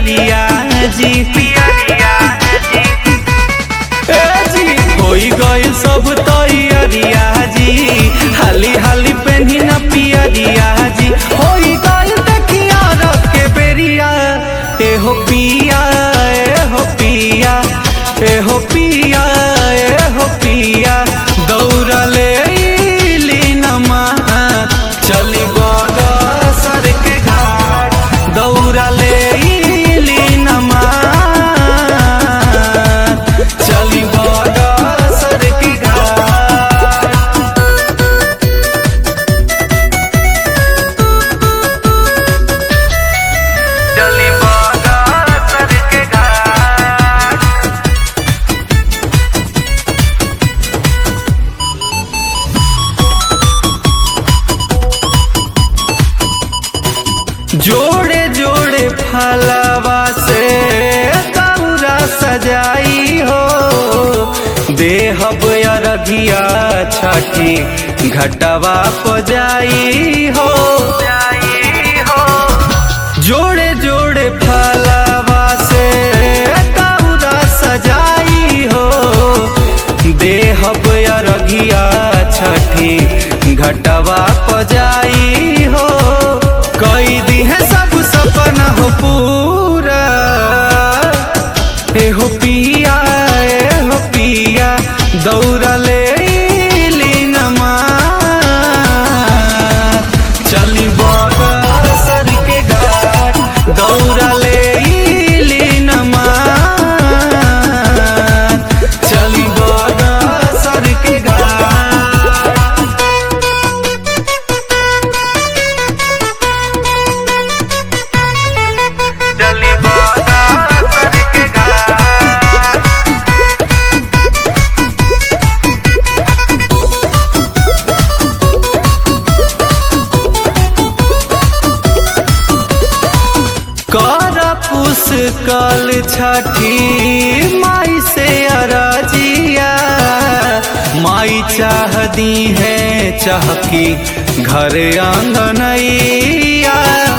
पियरिया जी पियरिया ए जी होई गइल सब तैयारिया जी हाली हाली पेन्ही न पियरिया जी होई गइल देखिया रख के बेरिया ए हो पिया ए हो पिया ए हो पिया ए हो पिया दौड़ले लीनमा चली बड़ सर के घाट दौड़ले लीनमा चली बड़ सर के घाट चली बड़ सर के घाट जोड़े जोड़े फलवा से तौरा सजाई हो देहब अरघिया छठी घटवा पजाई हो जोड़े जोड़े फलवा से तौरा सजाई हो देहब अरघिया छठी घटवा पजाई हो कई दी है सब सपना हो पूरा ए हो पिया ए हो पिया दौड़ले लीनमा चली बड़ सर के घाट दौड़ले लीनमा चली बड़ सर के घाट चली बड़ सर के घाट कर पुस कल छठी माई से अरजिया माई चाह दी है चाहकी घर आंगनैया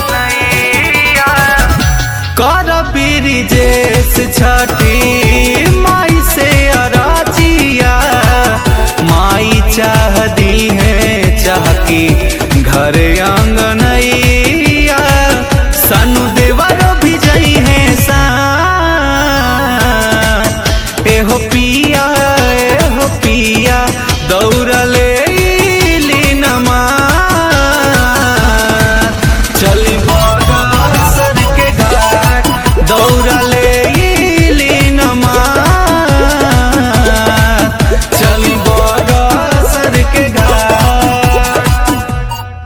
कर ब्रिजेश छठी माई से अरजिया माई चाह दी है चाहकी घर आंगनैया सनु देवर भी जई है सा ए हो पिया ए हो पिया दौड़ल